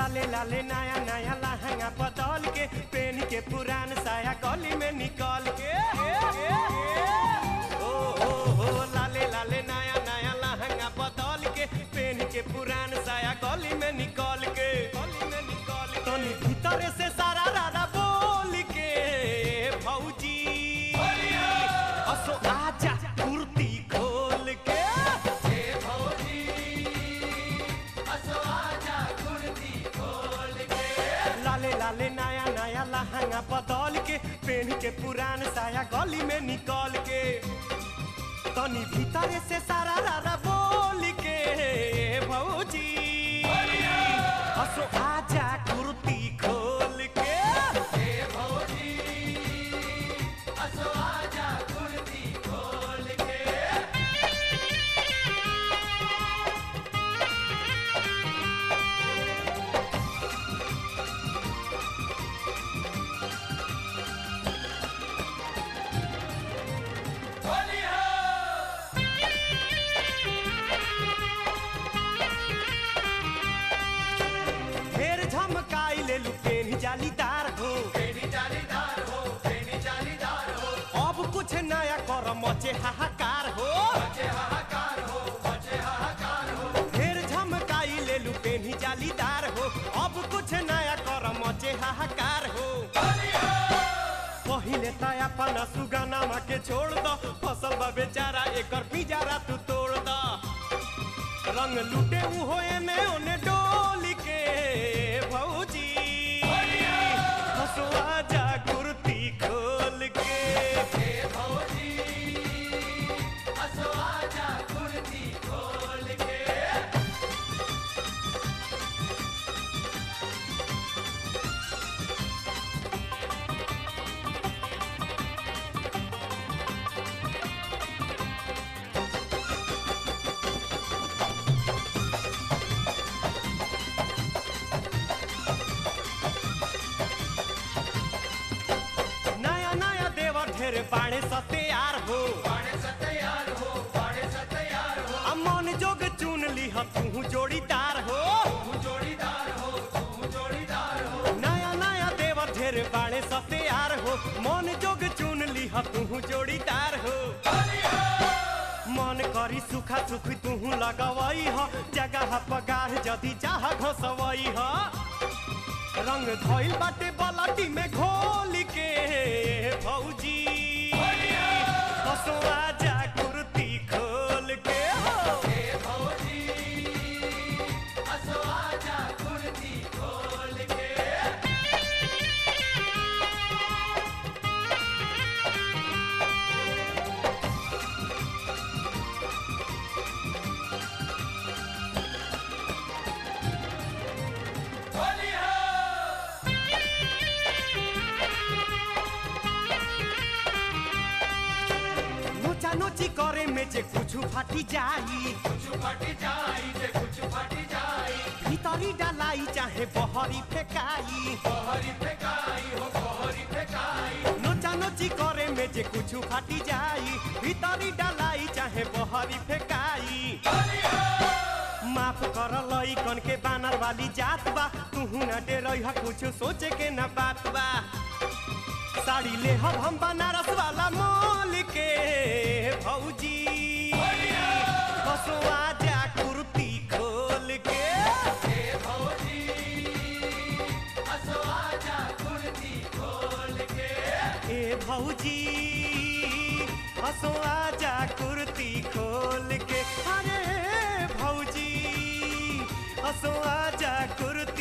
लाले लाले नया नया लहंगा बदल के पेन के पुरान साया गली में निकल के ओ हो हो लाले लाले नया नया लहंगा बदल के पेन के पुरान साया गली में निकल के गली में निकल के तनी भीतर से सारा रारा बोल के भौजी असो आजा कुर्ती खोल के लाले लाले नया नया लहंगा बदल के पेन के पुरान साया गली में निकल के तनी भीतर से सारा रारा बोल के भौजी हसो आजा कुर्ती खोल के ढेर झमकाई ले लू पेन जालीदार हो अब कुछ नया कर मचे हाहाकार हो ढेर झमकाई ले लू पेन जालीदार हो अब कुछ नया कर मचे हाहाकार हो पहिले त अपन सुगनामा के छोड़ द फसल बा बेचारा एकर पिजारा तू तोड़ द रंग लूटे उ होए में ओने डोली के भौजी हसुआ जा कुर्ती खोल के नया नया देवर ढेर बाणे सत्यार हो आ मन जोग चुन लीह तू जोड़ीदार हो नया नया देवर ढेर बाणे सत्यार हो मन जोग चुन लीह तू जोड़ीदार हो मन करी सुखा सुखी तू लगवई ह जगह पगार जदी चाह घसवई ह रंग धइल बाटे बलटी में घोल के भौजी हसुआ जा कुर्ती खोल के हो नोचा नोची करे में जे कुछ फाटी जाई भीतरी डालाई चाहे बहरी फेकाई नोचा नोची करे में जे कुछ फाटी जाई भीतरी डालाई चाहे बहरी फेकाई माफ कर लई कन के बानर वाली जात बा तू न डेरई ह कुछ सोचे के न बात बा साड़ी ले हम हम बनारस वाला मोल के भौजी हसुआ जा कुर्ती खोल के ए भौजी हसुआ जा कुर्ती खोल के अरे भौजी हसुआ जा कुर्ती